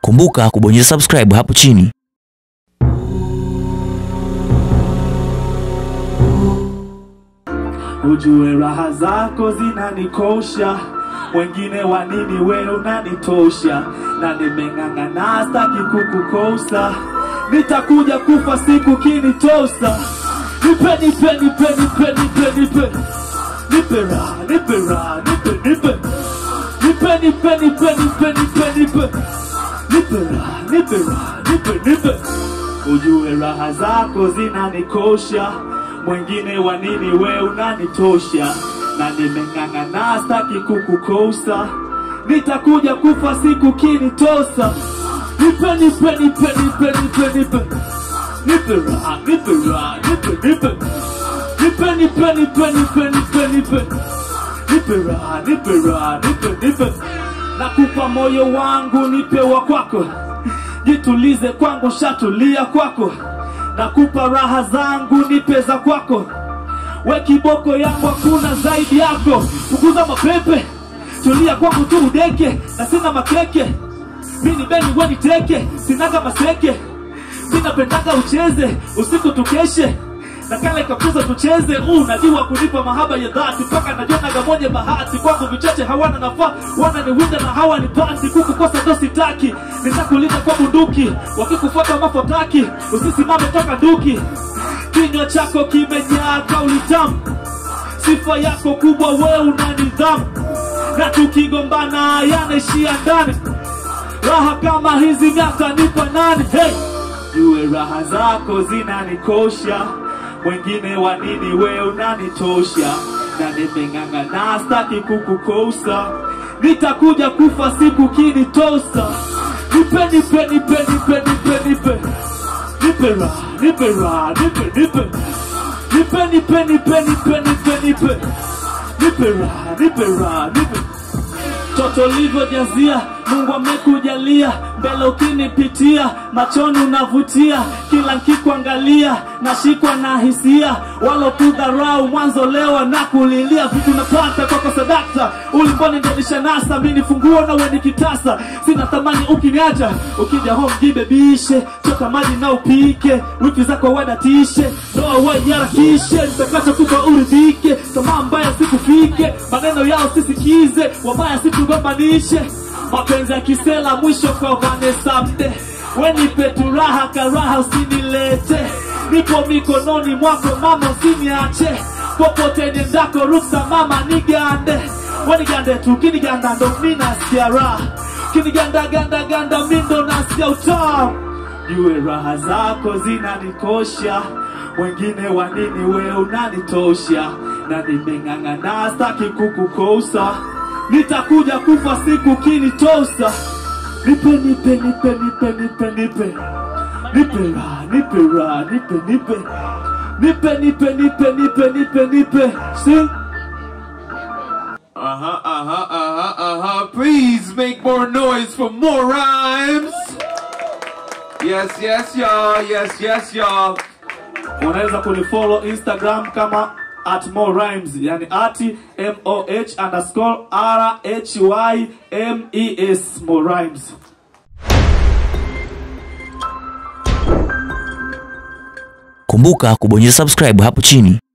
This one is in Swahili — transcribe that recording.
Kumbuka kubonyeza subscribe hapo chini. Ujue raha zako zinanikosha, wengine wa nini, we unanitosha, na nimeng'ang'ana staki kukukosa, nitakuja kufa siku kinitosa. Nipe, nipe, nipe, nipe, nipe, nipe, nipe raha, nipe raha, nipe, nipe, nipe, nipe, nipe, nipe, nipe, nipe, nipe raha, nipe raha, nipe, nipe. Ujue raha zako zinanikosha, mwingine wa nini, we unanitosha, na nimeng'ang'ana staki kukukosa, nitakuja kufa siku kinitosa. Nipe, nipe, nipe, nipe, nipe, nipe, nipe raha, nipe raha, nipe, nipe, nipe, nipe, nipe, nipe, nipe, nipe, nipe raha, nipe raha, nipe, nipe, nakupa moyo wangu, nipe wa kwako jitulize kwangu, shatulia kwako, nakupa raha zangu, nipe za kwako, we kiboko yangu, hakuna zaidi yako. Punguza mapepe, tulia kwangu tu udeke, na sina makeke, mini beni we niteke, sinaga maseke, minapendaga ucheze usiku tukeshe na kale kabisa tucheze uh, najua kunipa mahaba ya dhati mpaka najonaga mwenye bahati kwangu vichache hawana nafaa wananiwinda na hawa ni pati kukukosa ndo sitaki nitakulinda kwa bunduki wakikufuata mafotaki usisimame toka duki kinywa chako kimejaa kauli tamu sifa yako kubwa we una nidhamu na tukigombana yanaishia ndani raha kama hizi miaka nipa nani hey! jue raha zako zinanikosha mwingine wa nini we unanitosha na nimeng'ang'ana staki kukukosa nitakuja kufa siku kinitosa nipe nipe nipe nipe nipe nipe nipe raha nipe raha nipe nipe nipe nipe nipe nipe nipe nipe nipe raha nipe raha nipe toto livyojazia mungu amekujalia mbele ukinipitia machoni unavutia kila nkikuangalia nashikwa na hisia walokudharau mwanzo leo na kulilia vitu napata kwako sadakta ulimboni ndonisha nasa mini funguo nawe ni kitasa sina thamani ukiniacha ukija home jibebishe chota maji na upike wiki zako wadatishe ndoa waiharakishe nitakacho kupa uridhike tamaa mbaya sikufike maneno yao sisikize wabaya situgombanishe mapenzi ya kisela mwisho kwa Vanessa mde wenipe turaha karaha usinilete nipo mikononi mwako mama usiniache popote niendako ruksa mama nigande wenigande tu kiniganda ndo minasikia raha kiniganda ganda ganda mindo nasikia utamu jue raha zako zinanikosha wengine wa nini we unanitosha na nimeng'ang'ana staki kukukosa nitakuja kufa siku kinitosa nipe nipe nipe nipe nipe nipe nipe raha nipe raha nipe nipe nipe nipe nipe nipe nipe nipe sing Uh-huh, uh-huh, uh-huh, uh-huh. Please make more noise for more rhymes. Yes, yes, y'all. Yes, yes, y'all. unaweza kunifollow instagram kama at more rhymes yani ati moh underscore r h y m e s more rhymes Kumbuka kubonyeza subscribe hapo chini.